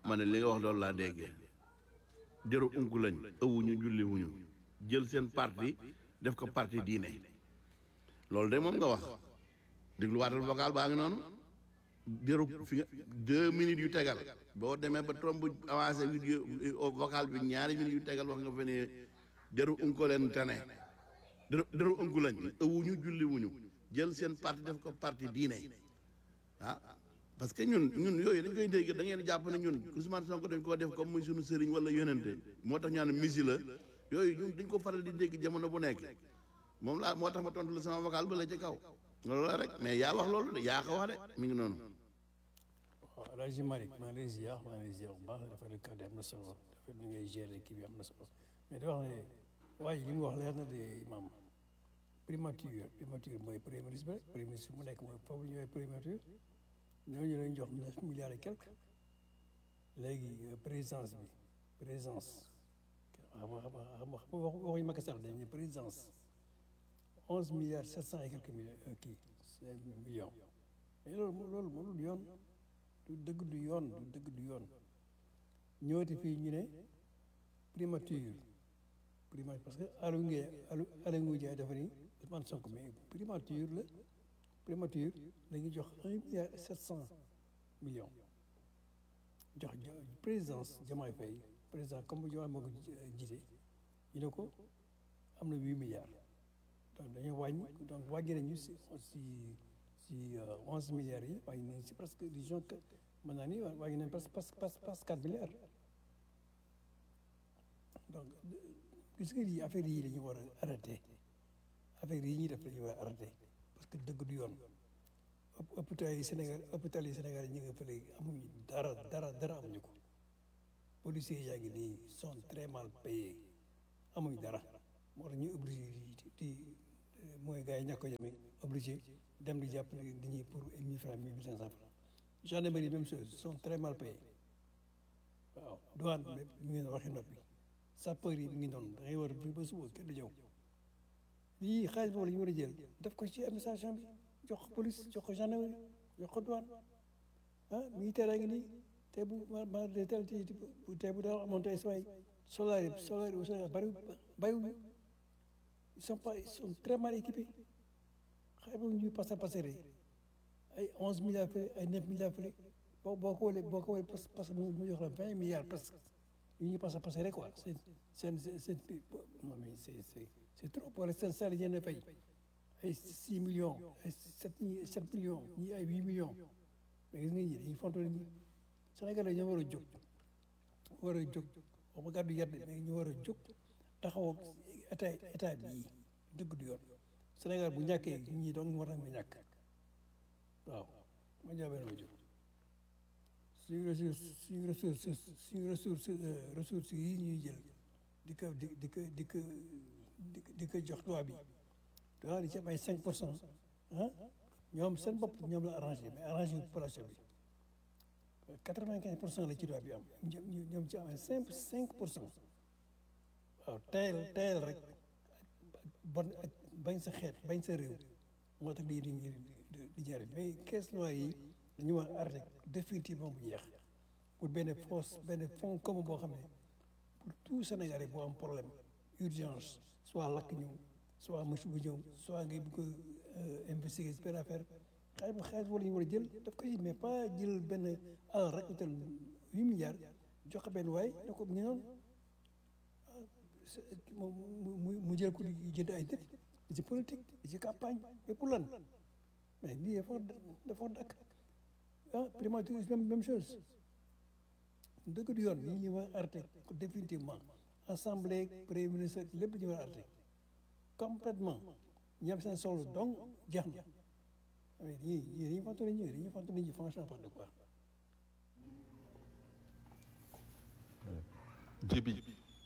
ma ne li nga wax loolu laa déggee jëru unku lañ ëwuñu julli wuñu jël seen parti def ko parti diine loolu de moom nga wax dégluwaatal vocal baa ngi noonu jëru fi nga deux minutes yu tegal boo demee ba trompe avancé vidéo vocal bi ñaari minutes yu tegal wax nga fe ne jëru unku leen tane jëru jëru unku lañ ëwuñu julli wuñu jël seen parti def ko parti diine ah parce que ñun ñun yooyu dañ koy dégg da ngeen jàpp ne ñun Ousmane Sonko dañ koo def comme muy suñu sëriñ wala yonente moo tax ñaan misi la yooyu ñun dañ ko faral di dégg jamono bu nekk moom laa moo tax ma tontu la sama vocal ba la ci kaw loolu la rek mais yaa wax loolu de yaa ko wax de mi ngi noonu waaw El Hadj Malick maa ngi lay ziar maa ngi lay ziar bu baax dafa nekk kàddu am na solo dafa ni ngay gérer kii bi am na solo mais di wax ne waaye li mu wax leer na de imam primature primature mooy premier ministre rek premier ministre mu nekk mooy foofu ñooy primature ñooñu lañ jox neuf milliards et quelque léegi présidence bi présidence xam nga xam nga xam nga waxuñu Macky Sall dañ ne présidence onze milliards sept cent et quelques millions kii millions mais loolu loolu mënul yoon du dëgg du yoon du dëgg du yoon ñëwati fii ñu ne primature primature parce que Aliou Ngé Aliou Aliou Ngouille dafa ni Ousmane Sonko mais primature la primature la ñuy jox un milliard sept cent millions jox présidence Diomaye Faye président comme Diomaye moo ko jiite ñu ne ko am na huit milliards donc dañoo wàññi donc wàññi nañu si si si onze milliards yi wàññi nañu si presque disons que mën naa ni wàññi nañu presque presque presque quatre milliards donc gis nga lii affaire yi la ñu war a arrêté affaire yi ñuy def la ñu war a arrêté parce que dëgg du yoon hôpital yi Sénégal hôpital yi Sénégal yi ñu ngi fële amuñu dara dara dara amuñu ko policiers yaa ngi nii sont très mal payés amuñu dara moo tax ñu obligé di mooy gars yi ñàkk ko yemee obligé dem di jàpp nit ñi pour mille francs mille cinq cent francs gendarmerie même chose sont très mal payés waaw douane mi ngi waxi noppi sapeur yi mi ngi noonu da ngay war bi ba suba kenn du ñëw lii xaalis boobu la ñu war a jël def ko ci administration bi jox ko police jox ko gendarmerie jox ko douane ah militaire a ngi nii te bu ma ma de tel ci te bu daal amoon tey samay solar yi solar yi au Sénégal bari bariwuñu ils sont pas ils sont très mal équipés xëy na ñuy passé passé ay onze milliards fële ay neuf milliards fële boo boo ko wëlee boo ko wëlee parce que mu jox la vingt milliards presque yu ñuy passé passé rek quoi seen seen seen non mais c'est c'est c'est trop pour seen salaire yéen a fay ay six millions ay sept sept millions ñii ay huit millions mais gis nga ñi dañuy fonto ñi Sénégal ñoo war a jóg war a jóg wax ma gàddu yàdd mais ñu war a jóg taxaw état état bii dëgg du yoon Sénégal bu ñàkkee ñi doon war nañu ñàkk waaw ma jaabee ma jóg suñu ressource suñu ressource suñu ressource ressources yi ñuy jël di ko di di ko di ko di ko jox tubaab bi tubaab di ci am ay cinq pour cent ah ñoom seen bopp ñoom la arrangé mais arrangé population bi quatre vingt quinze pour cent la ci tubaab bi am ñoom ci am ay cinq cinq pour cent waaw tayal tayal rek bon ak bañ sa xeet bañ sa réew moo tax lii di di jariñ mais caisse noire yi dañu war a arrêté définitivement bu jeex pour benn force benn fonds commun boo xam ne pour tout Sénégalais boo am problème urgence soit lakk ñëw soit mach bu ñëw soit ngay bëgg a investiguer si benn affaire xaalis bu xaalis wala ñu war a jël daf koy mais pas jël benn alal rek utal huit milliards jox ko benn waay ne ko ñu noonu mu mu jël ko jënd ay nit ci politique ci campagne mais pour lan mais lii dafa dafa dakk ah primature même même chose dëgg du yoon yi ñu war a arrêté définitivement assemblée premier ministre lépp ñu war a arrêté complètement ñi am seen solo donc jeex na mais ñii ñii dañuy fàttali nit ñi dañuy fàttali nit ñi franchement pas de quoi jibi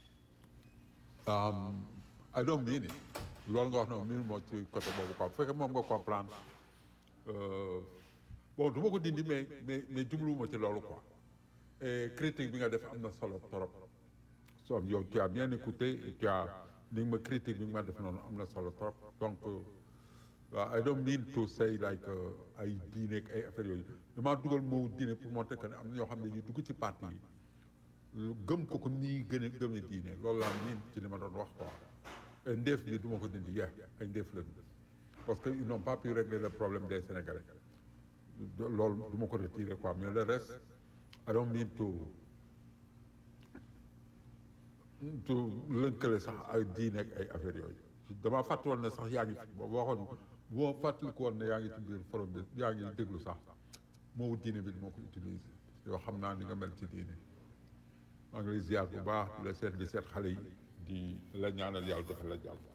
I don't mean it loolu nga wax noonu miin moo ci côté boobu quoi bu fekkee moom nga comprendre bon du ma ko dindi mais mais mais jubluwuma ci loolu quoi et critique bi nga def am na solo trop so yow tu as bien écouté et tu as li nga ma critique bi nga ma def noonu am na solo trop donc waaw I don't mean to say like uh, ay diine ak ay affaires yooyu damaa dugal moo diine pour montrer que ne am na ñoo xam ne ñu dugg ci parti yi gëm ko comme ni gën a gëmee diine loolu laa miin ci li ma doon wax quoi et ndeef bi du ma ko dindi yeex ay ndeef la parce que ils n'ont pas pu régler le problème des Sénégalais loolu du ma ko retirer quoi mais le reste I don't mean to to lënkale sax ay diine ak ay affaires yooyu damaa fàtte woon ne sax yaa ngi boo waxoon boo fàttaliku woon ne yaa ngi ci biir forum bi yaa ngi déglu sax moo diine bi moo ko utiliser yoo xam naa ni nga mel ci diine maa ngi lay ziar bu baax di la seet di seet xale yi di la ñaanal yàlla defal la jàll.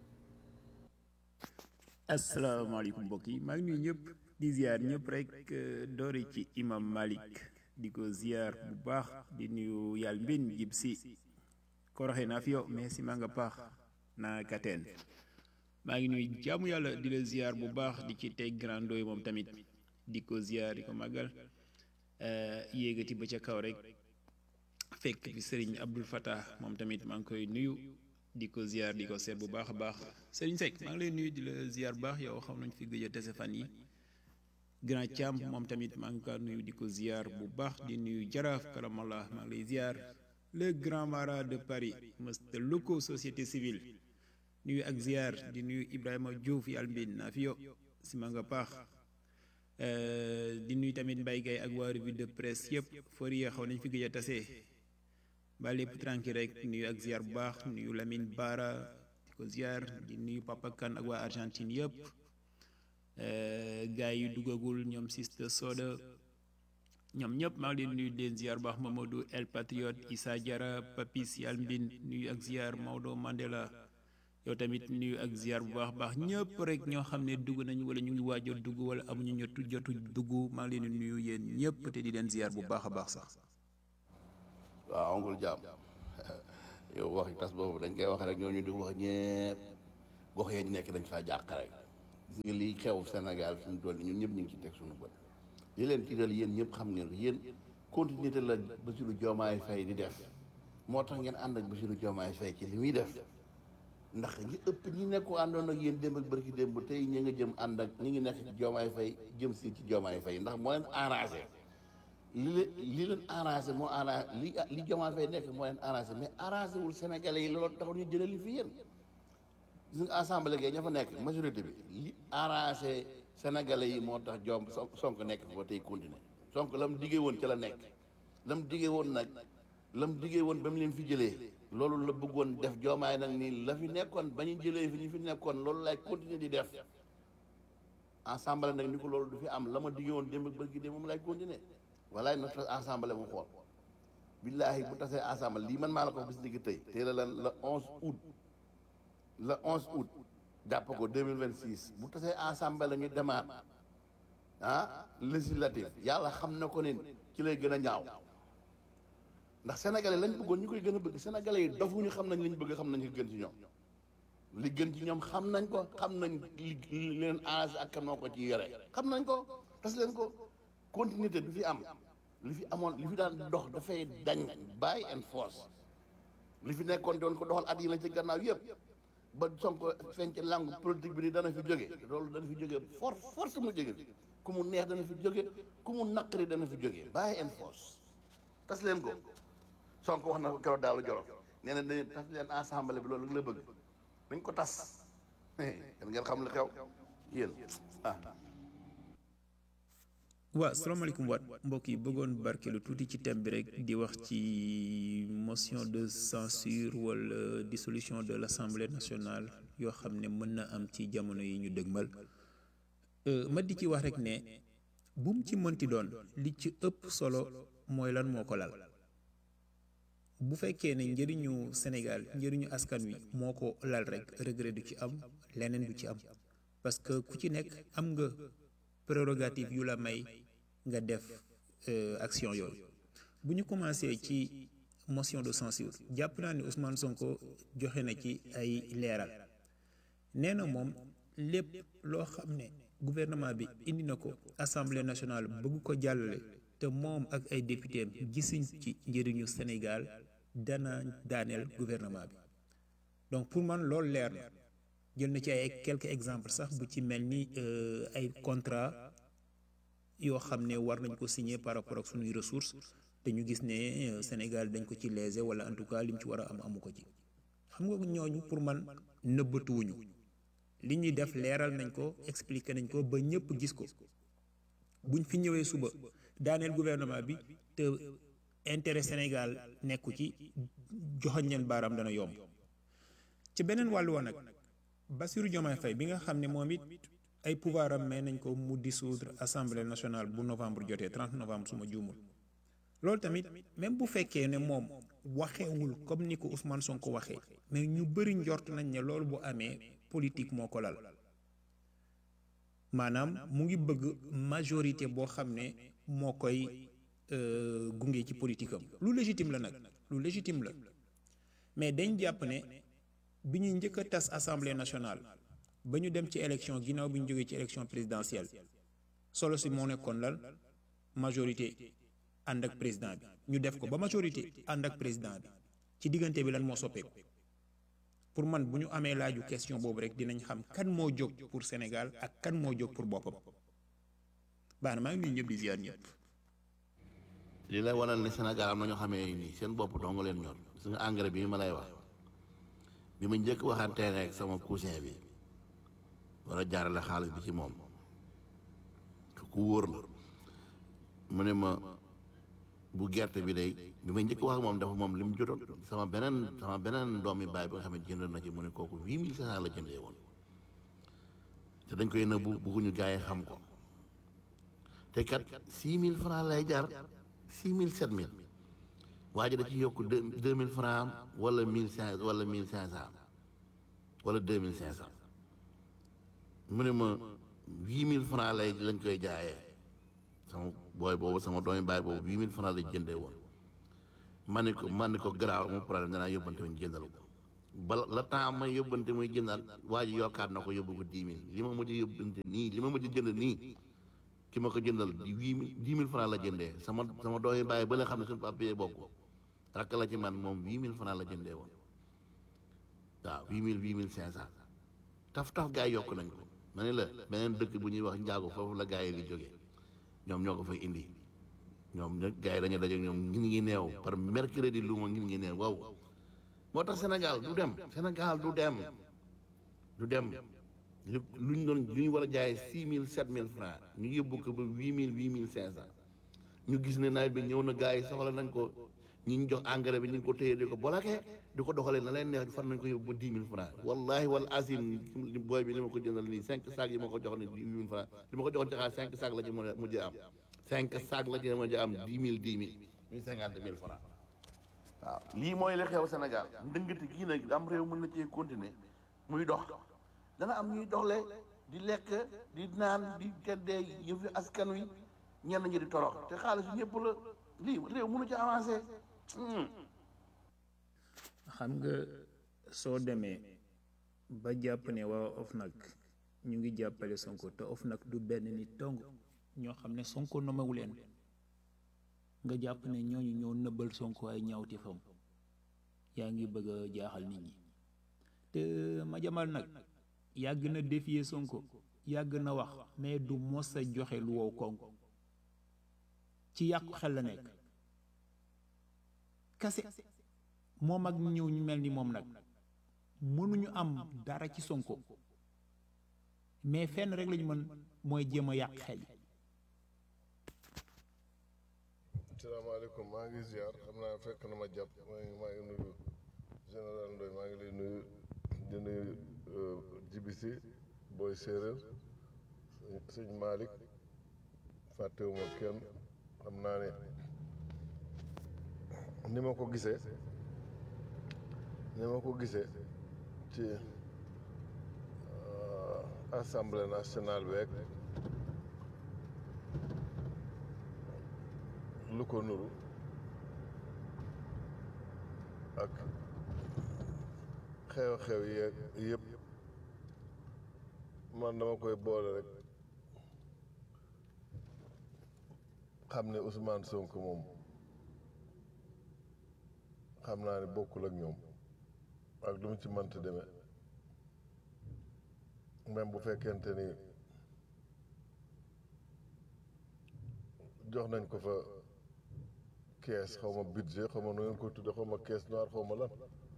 asalaamaaleykum mbokk yi maa ngi nuyu ñëpp di ziar ñëpp rek doore ci imam Malik di ko ziar bu baax di nuyu yàlla mbin jib si koroxe naa fi yow mais si maa nga paax naa kateen maa ngi nuyu jaamu yàlla di la ziar bu baax di ci teg grand doy moom tamit di ko ziar di ko màggal yéegati ba ca kaw rek fekk fi sëriñ Abdul Fatah moom tamit maa ngi koy nuyu di ko ziar di ko seet bu baax a baax sëriñ Seck maa ngi lay nuyu di la ziar bu baax yow xam nañ fi gëj a tese fan yi grand Thiam moom tamit maa ngi kaa nuyu di ko ziar bu baax di nuyu jaraaf karamallah maa ngi lay ziar le grand mara de Paris monsieur Loko société civile nuyu ak ziar di nuyu Ibrahima Diouf yàlla mbin naa fi yo si ma nga paax di nuyu tamit Mbaye Gaye ak waa revue de presse yëpp fori ya xaw nañ fi gëj a tase ba lépp tranquille rek nuyu ak ziar bu baax nuyu Lamine Bara di ko ziar di nuyu Papa Kane ak waa Argentine yëpp gars yi duggagul ñoom Siste Soda ñoom ñëpp maa ngi leen nuyu leen ziar bu baax Mamadou El Patriote Issa Diarra Papis Yal Mbin nuyu ak ziar Maodo Mandela yow tamit nuyu ak ziar bu baax baax ñëpp rek ñoo xam ne dugg nañu wala ñu ngi waaj a dugg wala amuñu ñotu jotu dugg maa ngi leen di nuyu yéen ñëpp te di leen ziar bu baax a baax sax. waaw ongul jaam yow waxi tas boobu dañ koy wax rek ñooñu di wax ñëpp gox yee ñu nekk dañ faa jàq rek gis nga lii xew Sénégal fi mu toll nii ñun ñëpp ñu ngi ci teg suñu bët li leen tiital yéen ñëpp xam ngeen ko yéen continuité la Bassirou Diomaye Faye di def moo tax ngeen ànd ak Bassirou Diomaye Faye ci li muy def ndax ñi ëpp ñi nekku àndoon ak yéen démb ak bërki démb tey ñi nga jëm ànd ak ñi ngi nekk ci Diomaye Faye jëm si ci Diomaye Faye ndax moo leen arrangé li leen li leen arrangé moo arrangé li li Diomaye Faye nekk moo leen arrangé mais arrangé wul Sénégalais yi loolu taxul ñu jëlee li fi yéen gis nga assemblée gay ña fa nekk majorité bi li arrangé Sénégalais yi moo tax Diom Sonko nekk fa tey continuer Sonko la mu diggee woon ca la nekk la mu diggee woon nag la mu diggee woon ba mu leen fi jëlee loolu la bëggoon def Diomaye nag nii la fi nekkoon ba ñu jëlee fi ñu fi nekkoon loolu lay continuer di def assemblée nag ni ko loolu du fi am la ma diggee woon démb ak bërki démb moom lay continuer walaay na tas assemblée mu xool billaahi bu tasee assemblée lii man maa la ko bis digg tey tey la lan la onze août le onze août jàpp ko deux mille vingt six bu tasee assemblée la ñu demaat ah législative yàlla xam na ko ne ci lay gën a ñaaw ndax sénégalais lañ bëggoon ñu koy gën a bëgg sénégalais yi dofuñu xam nañ li ñu bëgg xam nañ li gën ci ñoom li gën ci ñoom xam nañ ko xam nañ li li leen arrangé ak kan moo ko ci yore xam nañ ko tas leen ko continuité du fi am li fi amoon li fi daan dox dafay dañ by and force li fi nekkoon doon ko doxal at yi la ci gannaaw yëpp ba Sonko feeñ ci langue politique bi ni dana fi jóge loolu dana fi jóge force force mu jóge fi ku mu neex dana fi jóge ku mu naqari dana fi jóge by and force tas leen ko Sonko wax na ko keroog daalu joro nee na dañuy tas leen assemblée bi loolu la bëgg dañ ko tas kan ngeen xam li xew yéen ah waaw salaamaaleykum waat mbokk yi bëggoon barkeelu tuuti ci thème bi rek di wax ci motion de censure wala dissolution de l'Assemblée nationale yoo xam ne mën na am ci jamono yi ñu dëgmal ma di ci wax rek ne bu mu ci mënti doon li ci ëpp solo mooy lan moo ko lal bu fekkee ne njëriñu Sénégal njëriñu askan wi moo ko lal rek regret du ci am leneen du ci am parce que ku ci nekk am nga prérogative yu la may nga def action yooyu bu ñu commencé ci motion de censure jàpp naa ni Ousmane Sonko joxe na ci ay leeral nee na moom lépp loo xam ne gouvernement bi indi na ko assemblée nationale bëgg ko jàllale te moom ak ay député am gisuñ ci njëriñu Sénégal dana daaneel gouvernement bi donc pour man loolu leer na jël na ci ay quelques exemples sax bu ci mel ni ay contrat yoo xam ne war nañ ko signer par rapport ak suñuy ressources te ñu gis ne Sénégal dañ ko ci léser wala en tout cas lim ci war a am amu ko ci xam nga ñooñu pour man nëbbatuwuñu li ñuy def leeral nañ ko expliquer nañ ko ba ñëpp gis ko buñ fi ñëwee suba daaneel gouvernement bi te intérêt Sénégal nekku ci joxoñ leen baaraam dana yomb ci beneen wàllu woon nag Bassirou Diomaye Faye bi nga xam ne moom it ay pouvoir am may nañ ko mu dissoudre assemblée nationale bu novembre jotee 30 novembre suma juumul loolu tamit même bu fekkee ne moom waxeewul comme ni ko Ousmane Sonko waxee mais ñu bëri njort nañ ne loolu bu amee politique moo ko lal maanaam mu ngi bëgg majorité boo xam ne moo koy gunge ci politique am lu légitime la nag lu légitime la mais dañ jàpp ne bi ñuy njëkk a tas assemblée nationale ba ñu dem ci élection ginnaaw bi ñu jógee ci élection présidentielle solo si moo nekkoon lan majorité ànd ak président bi ñu def ko ba majorité ànd ak président bi ci diggante bi lan moo soppeeku pour man bu ñu amee laaju question boobu rek dinañ xam kan moo jóg pour Sénégal ak kan moo jóg pour boppam baax na maa ngi nuyu ñëpp di ziar ñëpp. li lay wanal ne Sénégal am na ñoo xamee nii seen bopp dong leen ñor su nga engrais bi ma lay wax bi ma njëkk waxantee rek sama cousin bi war a jaarale xaalis bi ci moom ku wóor la mu ne ma bu gerte bi day bi ma njëkk wax ak moom dafa moom li mu jotoon sama beneen sama beneen doom yi bàyyi ba nga xam ne jënd na ci mu ne kooku huit mille cinq cent la jëndee woon te dañ koy nëbbu bugguñu gars yi xam ko te kat six mille francs lay jar six mille sept mille waa ji da ci yokk deux deux mille francs wala mille cinq wala mille cinq cent wala deux mille cinq cent mu ne ma huit mille francs lay lañ koy jaayee sama booy boobu sama doomi baay boobu huit mille francs lañ jëndee woon ma ne ko ma ne ko garaaw mu problème danaa yóbbante ñu jëndal ko bala la temps may yóbbante muy jëndal waa ji yokkaat na ko yóbbu ko dix mille li ma mujj yóbbante nii li ma mujj jënd nii ki ma ko jëndal di huit mille dix mille francs la jëndee sama sama doomi baay ba la xam ne suñu papier bokk rakk la ci man moom huit mille francs la jëndee woon waaw huit mille huit mille cinq cent taf taf gaa yi yokk nañ ko ma ne la beneen dëkk bu ñuy wax njaago foofu la gaa yi di jógee ñoom ñoo ko fay indi ñoom nag gaa yi dañu daje ñoom ngin ngi neew par mercredi lu ma ngin ngi neew waaw moo tax Sénégal du dem Sénégal du dem du dem lu luñ doon lu ñu war a jaayee six mille sept mille francs ñu yóbbu ko ba huit mille huit mille cinq cent ñu gis ne nawet bi ñëw na gaa yi soxla nañ ko ñi ñu jox engrais bi ñu ngi ko téye di ko bolake di ko doxalee na leen neex fan nañ ko yóbbu ba dix mille francs wallahi wal asim booy bi li ma ko jëndal nii cinq sacs yi ma ko jox ni dix mille francs li ma ko joxoon ci xaar cinq sacs la ci mën a mujjee am cinq sacs la ci mujjee am dix mille dix mille muy cinquante mille francs waaw lii mooy li xew Sénégal ndëngati gii nag am réew mën na cee continuer muy dox dana am ñuy doxle di lekk di naan di teddee yëfi askan wi ñenn ñi di torox te xaalis ñëpp la lii réew mënu ci avancer xam nga soo demee ba jàpp ne waa OFNAC ñu ngi jàppale Sonko te OFNAC du benn nit dong ñoo xam ne Sonko nomewu leen nga jàpp ne ñooñu ñoo nëbbal Sonko ay ñaawti fam yaa ngi bëgg a jaaxal nit ñi te ma jamal nag yàgg na défier Sonko yàgg na wax mais du mos a joxe lu wow koŋ ci yàqu xel la nekk kase moom ak ñëw ñu mel ni moom nag mënuñu am dara ci Sonko mais fenn rek lañu mën mooy jéem a yàq xel yi asalaamaaleykum maa ngi ziar xam naa fekk na ma jàpp maa ngi maa ngi nuyu général Ndoye maa ngi lay nuyu di nuyu jibisi booy séeréer sëñ Malick fàttewuma kenn xam naa ne ni ma ko gisee ni ma ko gisee ci assemblée nationale beeg lu ko nuru ak xew-xew yeeg yëpp man dama koy boole rek xam ne Ousmane Sonko moom xam naa ne bokkul ak ñoom ak lu mu ci mënta demee même bu fekkente ni jox nañ ko fa kees xaw ma budget xaw ma nu ngeen ko tudde xaw ma kees noire xaw ma lan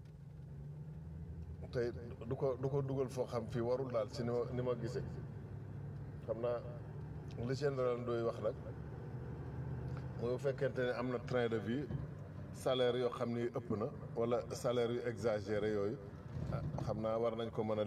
tey du ko du ko dugal foo xam fii warul daal si ni ma ni ma gisee xam naa li général Ndoye wax nag mu fekkente ne am na train de vie salaire yoo xam ni ëpp na wala salaire yu exagéré yooyu ah, xam naa war nañ ko mën a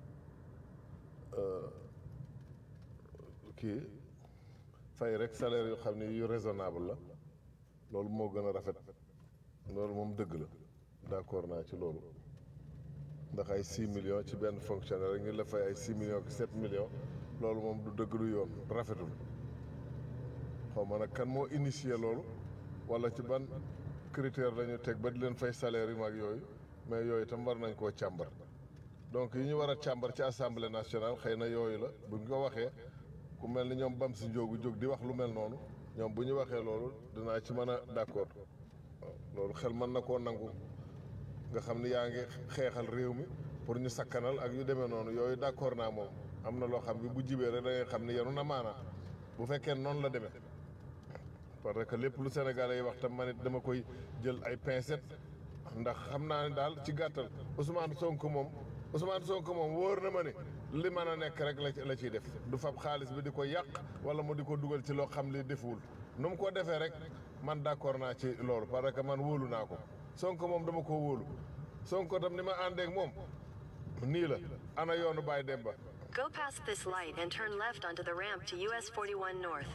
euh, kii fay rek salaire yoo xam ni yu raisonnable la loolu moo gën a rafet loolu moom dëgg la d'accord naa ci loolu ndax ay 6 millions ci benn fonctionnaire rek ñu la fay ay 6 millions ak 7 millions loolu moom du dëgg du yoon rafetul xaw ma nag kan moo initié loolu wala ci ban critère la ñu teg ba di leen fay salaire yu mag yooyu mais yooyu itam war nañ koo càmbar donc yi ñu war a càmbar ci assemblée nationale xëy na yooyu la bu ñu ko waxee ku mel ni ñoom bam si njóogu jóg di wax lu mel noonu ñoom bu ñu waxee loolu dinaa ci mën a d'accord waaw loolu xel mën na koo nangu nga xam ni yaa ngi xeexal réew mi pour ñu sakkanal ak yu demee noonu yooyu d'accord naa moom am na loo xam bi bu jibee rek da ngay xam ni yenu na maanaa bu fekkee noonu la demee parce que lépp lu Sénégalais yi wax tam man it dama koy jël ay pincettes ndax xam naa ne daal ci gàttal Ousmane Sonko moom Ousmane Sonko moom wóor na ma ne li mën a nekk rek la ci- la ciy def du fab xaalis bi di ko yàq wala mu di ko dugal ci loo xam li defuwul nu mu ko defee rek man d'accord naa ci loolu parce que man wóolu naa ko Sonko moom dama ko wóolu Sonko tam ni ma àndeek moom nii la ana yoonu Baye Demba Go past this light and turn left onto the ramp to US 41 North.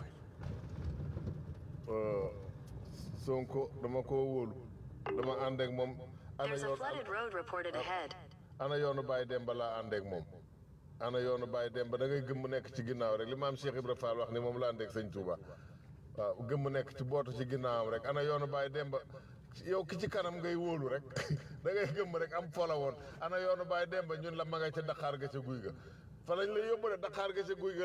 Euh, Sonko dama ko wóolu dama àndeek moom ana There's a yoon flooded road reported ahead. ana yoonu Baye Demba laa àndeek moom ana yoonu Baye Demba da ngay gëmm nekk ci ginnaaw rek li maam Cheikh Ibra Fall wax ni moom la àndeek sëñ Touba waaw gëmm nekk ci bootu ci ginnaawam rek ana yoonu Baye Demba yow ki ci kanam ngay wóolu rek da ngay gëmm rek am fola woon ana yoonu Baye Demba ñun la ma nga ca Dakar ga ca guy ga fa lañ la yóbbu de Dakar ga ca guy ga